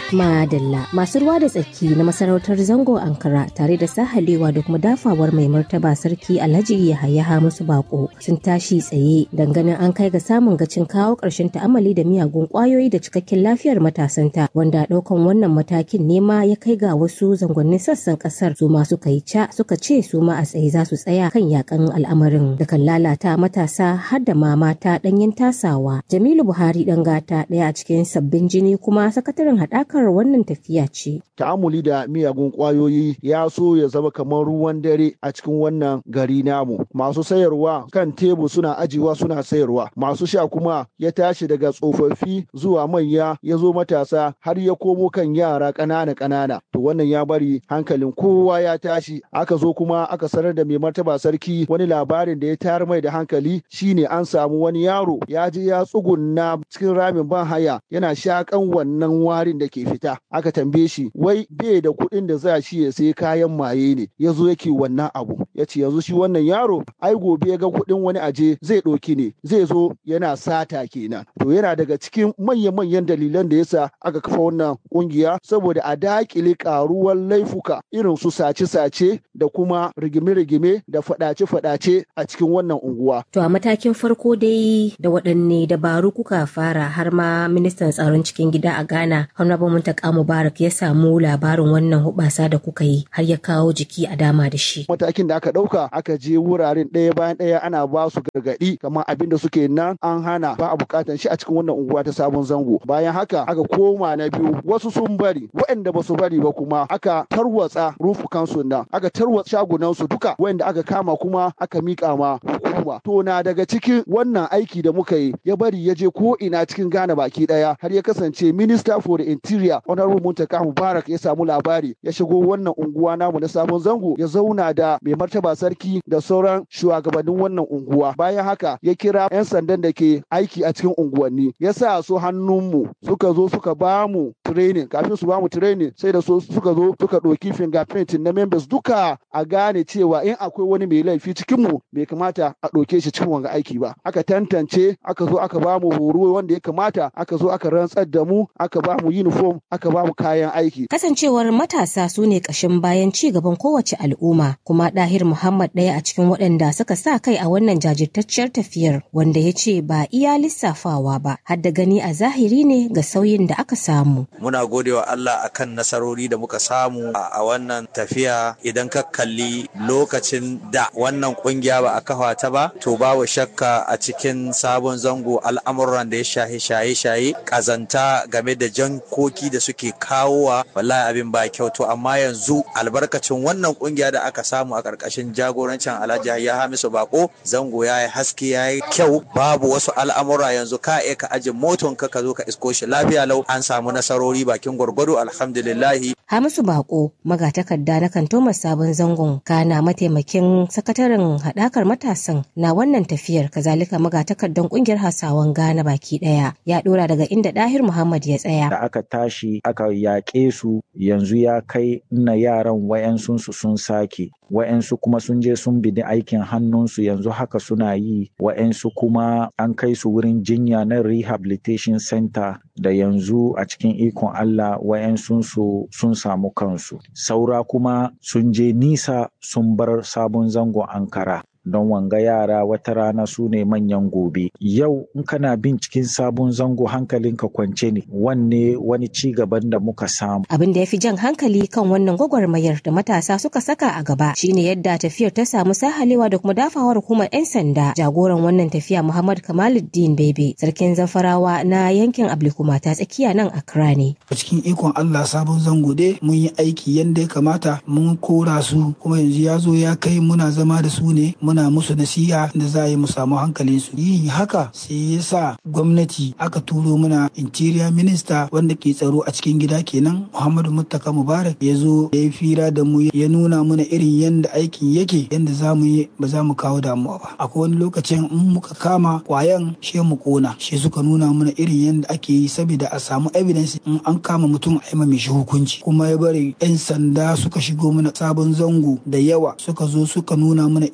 Madalla masu ruwa da tsaki na masarautar zango Ankara tare da sahalewa da kuma dafawar mai martaba sarki Alhaji Yahaya Hamisu Bako sun tashi tsaye ganin an kai ga samun gacin kawo ƙarshen ta'amali da miyagun ƙwayoyi da cikakken lafiyar matasanta wanda ɗaukan wannan matakin nema ya kai ga wasu zangonnin sassan ƙasar su ma suka yi ca suka ce su ma a tsaye za su tsaya kan yakan al'amarin da kan lalata matasa har da ma mata ɗanyen tasawa. Jamilu Buhari ɗan gata ɗaya a cikin sabbin jini kuma sakataren haɗakar wannan tafiya ce. Ta'amuli da miyagun ƙwayoyi ya so ya zama kamar ruwan dare a cikin wannan gari namu. Masu sayarwa kan tebur suna ajiwa suna sayarwa. Masu sha kuma ya tashi daga tsofaffi zuwa manya ya zo matasa har ya komo kan yara ƙanana ƙanana. To wannan ya bari hankalin kowa ya tashi. Aka zo kuma aka sanar da mai martaba sarki wani labarin da ya tayar mai da hankali shine an samu wani yaro ya je ya tsugunna cikin ramin ban haya yana shakan wannan warin da ke fita. Aka tambaye shi wai bai da kuɗin da za shi ya sai kayan maye ne ya zo yake wannan abu. Ya ce yanzu shi wannan yaro ai gobe ya ga kuɗin wani aje zai ɗauki ne zai zo yana sata kenan. To yana daga cikin manya-manyan dalilan da yasa aka kafa wannan ƙungiya saboda a daƙile ƙaruwar laifuka irin su sace-sace da kuma rigime-rigime da faɗace-faɗace a cikin wannan unguwa. To a matakin farko dai da waɗanne dabaru kuka fara har ma ministan tsaron cikin gida a Ghana Honorable Muntaka Mubarak ya samu labarin wannan hubasa da kuka yi har ya kawo jiki a dama da shi. Matakin da aka ɗauka aka je wuraren ɗaya bayan ɗaya ana ba su gargaɗi kamar abin da suke nan an hana ba a buƙatar shi a cikin wannan unguwa ta sabon zango. Bayan haka aka koma na biyu wasu sun bari waɗanda ba su bari ba kuma aka tarwatsa rufukansu nan aka tarwatsa shagunansu duka waɗanda aka kama kuma aka miƙa ma hukuma. To na daga cikin wannan aiki da muka yi ya bari ya je ko ina cikin Ghana baki ɗaya har ya kasance Minister for the Interior Honorable Muntaka Mubarak ya samu labari ya shigo wannan unguwa namu na sabon zango ya zauna da mai martaba sarki da sauran shugabannin wannan unguwa. Bayan haka ya kira 'yan sandan da ke aiki a cikin unguwanni ya sa su hannunmu suka zo suka ba mu training kafin su ba mu training sai da so suka zo suka ɗauki fingerprint na members duka a gane cewa in akwai wani mai laifi cikin mu bai kamata a ɗauke shi cikin wanga aiki ba aka tantance aka zo aka ba mu horo wanda ya kamata aka zo aka rantsar da mu aka ba mu uniform aka ba mu kayan aiki kasancewar matasa su ne ƙashin bayan ci gaban kowace al'umma kuma ɗahir muhammad ɗaya a cikin waɗanda suka sa kai a wannan jajirtacciyar tafiyar wanda ya ce ba iya lissafawa ba har da gani a zahiri ne ga sauyin da aka samu muna godewa Allah akan nasarori da muka samu a wannan tafiya idan ka kalli lokacin da wannan kungiya ba a kafa ta ba to babu shakka a cikin sabon zango al'amuran da ya shaye shaye shaye kazanta game da jankoki da suke kawowa wallahi abin ba kyau to amma yanzu albarkacin wannan kungiya da aka samu a karkashin jagorancin Alhaji ya Hamisu Bako zango ya yi haske ya yi kyau babu wasu al'amura yanzu ka iya ka aje moton ka ka zo ka isko shi lafiya lau an samu nasarori bakin gwargwado alhamdulillahi Hamisu Bako magatakarda na kantomar sabon zangon kana mataimakin sakataren haɗakar matasan na wannan tafiyar kazalika magatakardan kungiyar Hausawan Ghana baki ɗaya ya ɗora daga inda Dahir Muhammad ya tsaya. Da aka tashi aka yaƙe su yanzu ya kai na yaran wayansu sun sake wa'yansu kuma sun je sun bidi aikin hannunsu yanzu haka suna yi wa'yansu kuma an kai su wurin jinya na rehabilitation center da yanzu a cikin ikon Allah wa'yansu su sun samu kansu saura kuma sun je nisa sun bar sabon zangon Ankara don wanga yara wata rana su ne manyan gobe yau in kana bin cikin sabon zango hankalinka kwance ne wanne wani ci gaban da muka samu abin da ya fi jan hankali kan wannan gwagwarmayar da matasa suka saka a gaba shine yadda tafiyar ta samu sahalewa da kuma dafawar hukumar 'yan sanda jagoran wannan tafiya muhammad kamaluddin bebe sarkin zafarawa na yankin ablikuma ta tsakiya nan accra ne a cikin ikon allah sabon zango dai mun yi aiki yadda ya kamata mun kora su kuma yanzu ya zo ya kai muna zama da su ne muna musu nasiha da za a yi mu samu hankalin su yin haka sai ya sa gwamnati aka turo muna interior minister wanda ke tsaro a cikin gida kenan muhammadu muttaka mubarak ya zo ya yi fira da mu ya nuna mana irin yadda aikin yake yadda za mu yi ba za mu kawo damuwa ba akwai wani lokacin in muka kama kwayan she mu kona shi suka nuna mana irin yadda ake yi saboda a samu evidence in an kama mutum a yi shi hukunci kuma ya bari yan sanda suka shigo mana sabon zango da yawa suka zo suka nuna mana irin yadda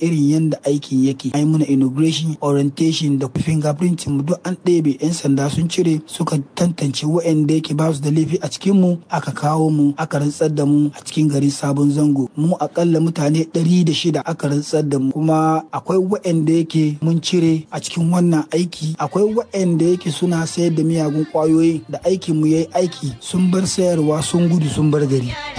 yanda aikin yake ai muna inauguration orientation da fingerprinting mu duk an ɗebe yan sanda sun cire suka tantance waɗanda yake ba su da laifi a cikin mu aka kawo mu aka rantsar da mu a cikin gari sabon zango mu akalla mutane ɗari da shida aka rantsar da mu kuma akwai waɗanda yake mun cire a cikin wannan aiki akwai waɗanda yake suna sayar da miyagun ƙwayoyi da aikin mu yayi aiki sun bar sayarwa sun gudu sun bar gari